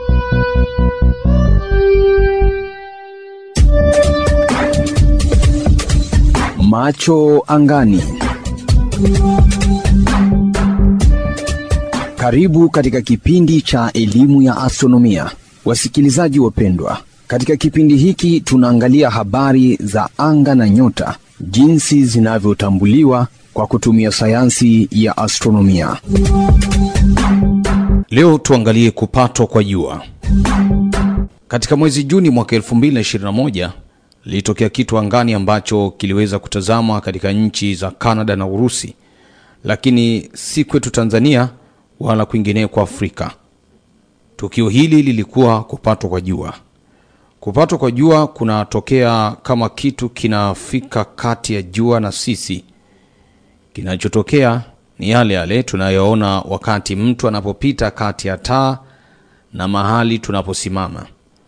Macho angani. Karibu katika kipindi cha elimu ya astronomia, wasikilizaji wapendwa. Katika kipindi hiki tunaangalia habari za anga na nyota, jinsi zinavyotambuliwa kwa kutumia sayansi ya astronomia. Leo tuangalie kupatwa kwa jua. Katika mwezi Juni mwaka 2021 lilitokea kitu angani ambacho kiliweza kutazamwa katika nchi za Kanada na Urusi, lakini si kwetu Tanzania wala kwingineko Afrika. Tukio hili lilikuwa kupatwa kwa jua. Kupatwa kwa jua kunatokea kama kitu kinafika kati ya jua na sisi. Kinachotokea ni yale yale tunayoona wakati mtu anapopita kati ya taa na mahali tunaposimama.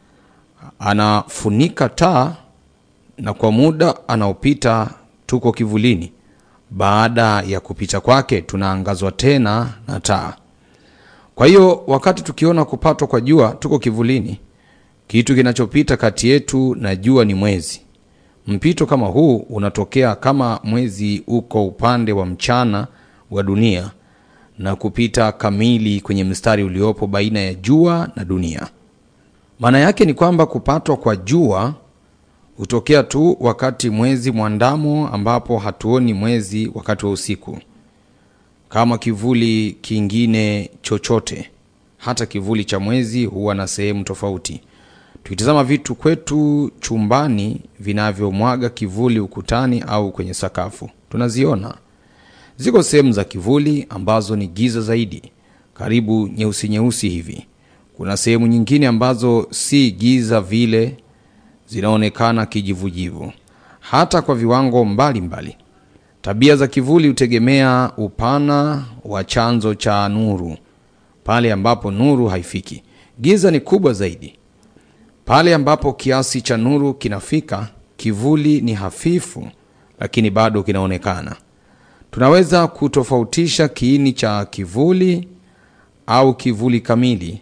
Anafunika taa na kwa muda anaopita tuko kivulini. Baada ya kupita kwake tunaangazwa tena na taa. Kwa hiyo wakati tukiona kupatwa kwa jua tuko kivulini, kitu kinachopita kati yetu na jua ni mwezi. Mpito kama huu unatokea kama mwezi uko upande wa mchana wa dunia na kupita kamili kwenye mstari uliopo baina ya jua na dunia. Maana yake ni kwamba kupatwa kwa jua hutokea tu wakati mwezi mwandamo, ambapo hatuoni mwezi wakati wa usiku kama kivuli kingine chochote. Hata kivuli cha mwezi huwa na sehemu tofauti. Tukitazama vitu kwetu chumbani vinavyomwaga kivuli ukutani au kwenye sakafu, tunaziona ziko sehemu za kivuli ambazo ni giza zaidi, karibu nyeusi nyeusi hivi. Kuna sehemu nyingine ambazo si giza vile, zinaonekana kijivujivu, hata kwa viwango mbalimbali mbali. Tabia za kivuli hutegemea upana wa chanzo cha nuru. Pale ambapo nuru haifiki, giza ni kubwa zaidi. Pale ambapo kiasi cha nuru kinafika, kivuli ni hafifu, lakini bado kinaonekana. Tunaweza kutofautisha kiini cha kivuli au kivuli kamili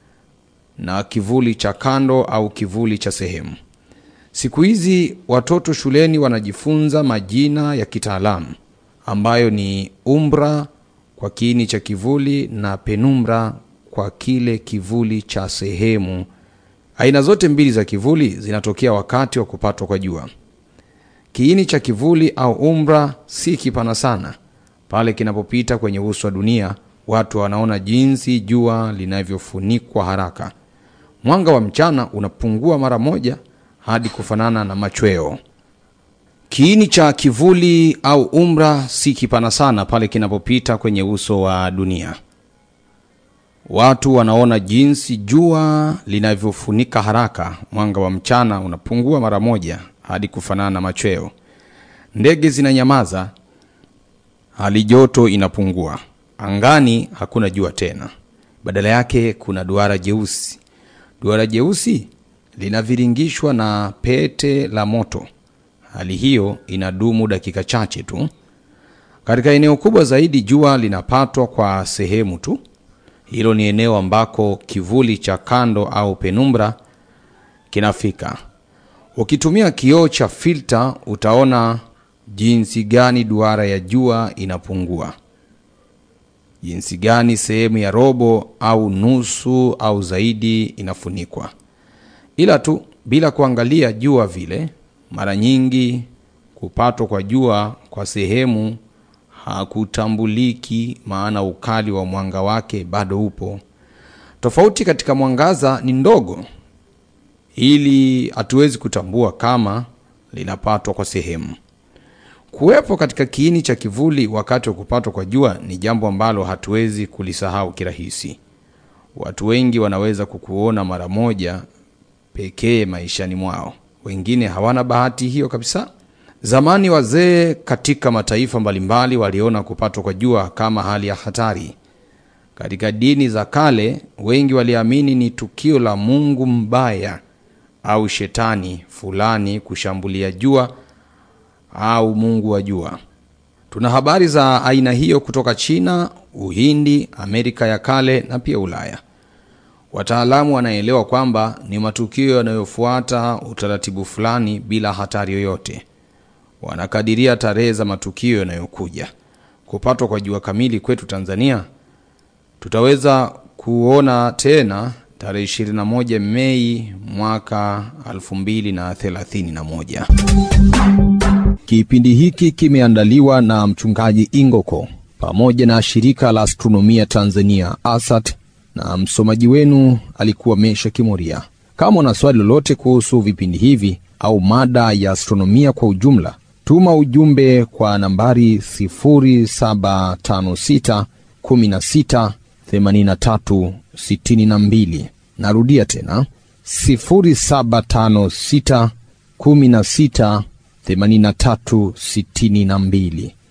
na kivuli cha kando au kivuli cha sehemu. Siku hizi watoto shuleni wanajifunza majina ya kitaalamu ambayo ni umbra kwa kiini cha kivuli na penumbra kwa kile kivuli cha sehemu. Aina zote mbili za kivuli zinatokea wakati wa kupatwa kwa jua. Kiini cha kivuli au umbra si kipana sana. Pale kinapopita kwenye uso wa dunia, watu wanaona jinsi jua linavyofunikwa haraka. Mwanga wa mchana unapungua mara moja hadi kufanana na machweo. Kiini cha kivuli au umbra si kipana sana pale kinapopita kwenye uso wa dunia. Watu wanaona jinsi jua linavyofunika haraka. Mwanga wa mchana unapungua mara moja hadi kufanana na machweo. Ndege zinanyamaza, hali joto inapungua. Angani hakuna jua tena, badala yake kuna duara jeusi. Duara jeusi linaviringishwa na pete la moto. Hali hiyo inadumu dakika chache tu. Katika eneo kubwa zaidi, jua linapatwa kwa sehemu tu. Hilo ni eneo ambako kivuli cha kando au penumbra kinafika. Ukitumia kioo cha filta, utaona jinsi gani duara ya jua inapungua, jinsi gani sehemu ya robo au nusu au zaidi inafunikwa ila tu bila kuangalia jua vile. Mara nyingi kupatwa kwa jua kwa sehemu hakutambuliki, maana ukali wa mwanga wake bado upo. Tofauti katika mwangaza ni ndogo, ili hatuwezi kutambua kama linapatwa kwa sehemu. Kuwepo katika kiini cha kivuli wakati wa kupatwa kwa jua ni jambo ambalo hatuwezi kulisahau kirahisi. Watu wengi wanaweza kukuona mara moja pekee maishani mwao, wengine hawana bahati hiyo kabisa. Zamani wazee katika mataifa mbalimbali waliona kupatwa kwa jua kama hali ya hatari. Katika dini za kale, wengi waliamini ni tukio la Mungu mbaya au shetani fulani kushambulia jua au mungu wa jua. Tuna habari za aina hiyo kutoka China, Uhindi, Amerika ya kale na pia Ulaya. Wataalamu wanaelewa kwamba ni matukio yanayofuata utaratibu fulani bila hatari yoyote. Wanakadiria tarehe za matukio yanayokuja. Kupatwa kwa jua kamili kwetu Tanzania tutaweza kuona tena tarehe 21 Mei mwaka 2031. Kipindi hiki kimeandaliwa na mchungaji Ingoko pamoja na shirika la astronomia Tanzania ASAT, na msomaji wenu alikuwa Mesha Kimoria. Kama una swali lolote kuhusu vipindi hivi au mada ya astronomia kwa ujumla, tuma ujumbe kwa nambari 0756 16 83 62. Narudia tena 0756 16 83 62.